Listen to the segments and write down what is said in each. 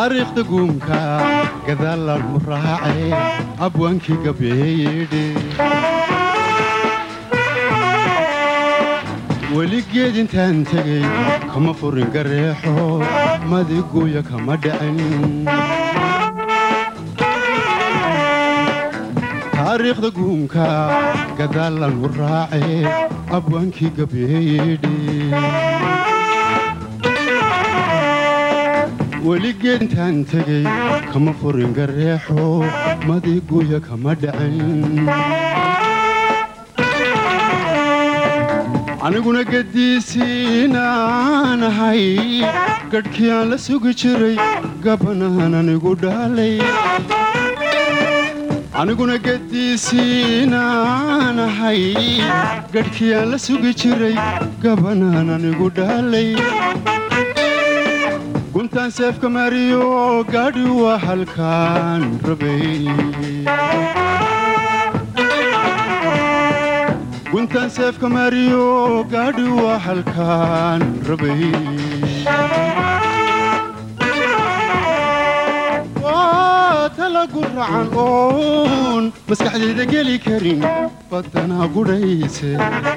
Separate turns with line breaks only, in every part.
taariikhda guumka gadaalaan u raacay abwaankii gabeeyedhe weligeed intaan tegey kama furin gareexo madiguya kama dhicin taariikhda guumka gadaalaan u raacay abwaankii gabeeyedhe weligeed intaan tegey kama furin gareexo madiguya kama dhicin aniguna gadiisiinaan ahay gadhkii aan la sugi jiray gabanaan anigu dhaalay aniguna gadiisiinaan ahay gadhkii aan la sugi jiray gabanaan anigu dhaalay guntaan seefka mariyo gaadhi waa halkaan rabay guntaan seefka mariyo gaadhi waa halkaan rabay waa talagu racan oon maskaxdayda geli karin badanaa gudhayse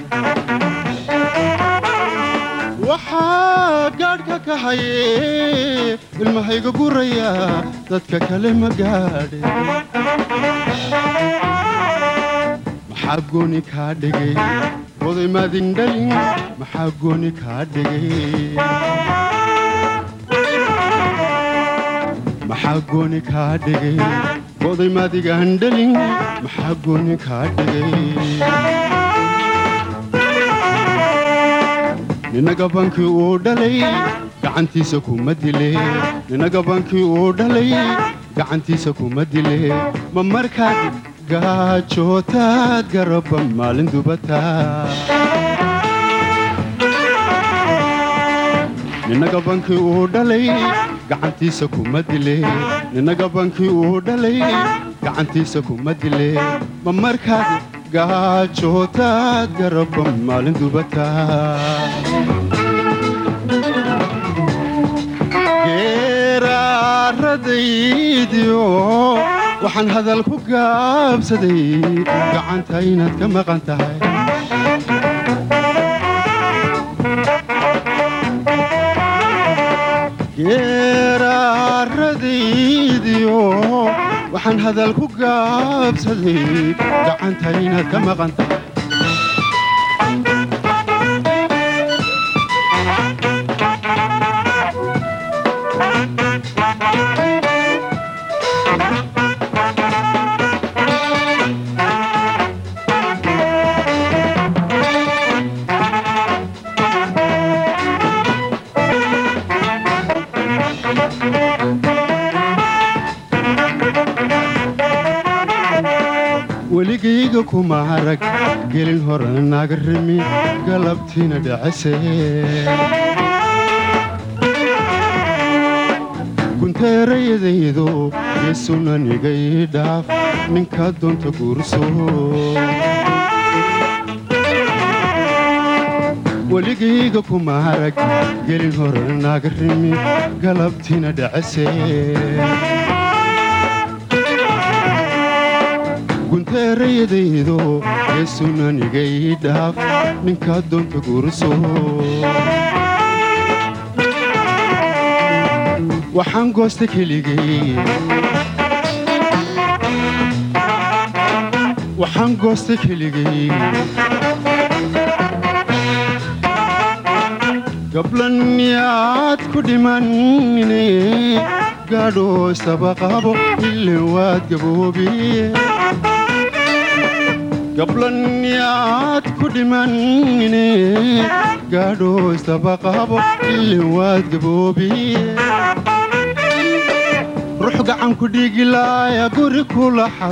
waxaa gaadhka ka haye ilmahayga guraya dadka kale ma gaadhe maxaa gooni kaa dhigay oday maadin dhalin maxaa gooni kaa dhigay maxaa gooni kaa dhigay oday maadigaan dhalin maxaa gooni kaa dhigay ninaga bankii uu dhalay gacantiisa kuma dile ninaga bankii uu dhalay gacantiisa kuma dile ma markaad gaajootaad garaba maalin dubataa ninaga bankii uu dhalay gacantiisa kuma dile ninaga bankii uu dhalay gacantiisa kuma dile ma markaad gaajootaad garaba maalin dubataa geeraaradaydiyo waxaan hadal ku gaabsaday gacanta inaad ka maqan tahay geeraaradaydiyo waxaan hadal ku gaabsaday gacanta inaad ka maqan tahay weligayga kuma arag gelin hore naga rimi galabtiina dhacase gunteerayadaydo yeesunanigay dhaaf ninka doonta guurso weligayga kuma arag gelin hore naga rimi galabtiina dhacase gunteerayadaydo yeesunanigay dhaaf ninka doonta guurso waxaan goosta keligay waxaan goosta keligay gablanyaad ku dhimanine gaadho istabaqabo ilin waad gaboobiye gablanyaad ku dhimanine gaadho istabaqabo ilin waad gaboobiye ruux gacan ku dhiigilaaya guri kula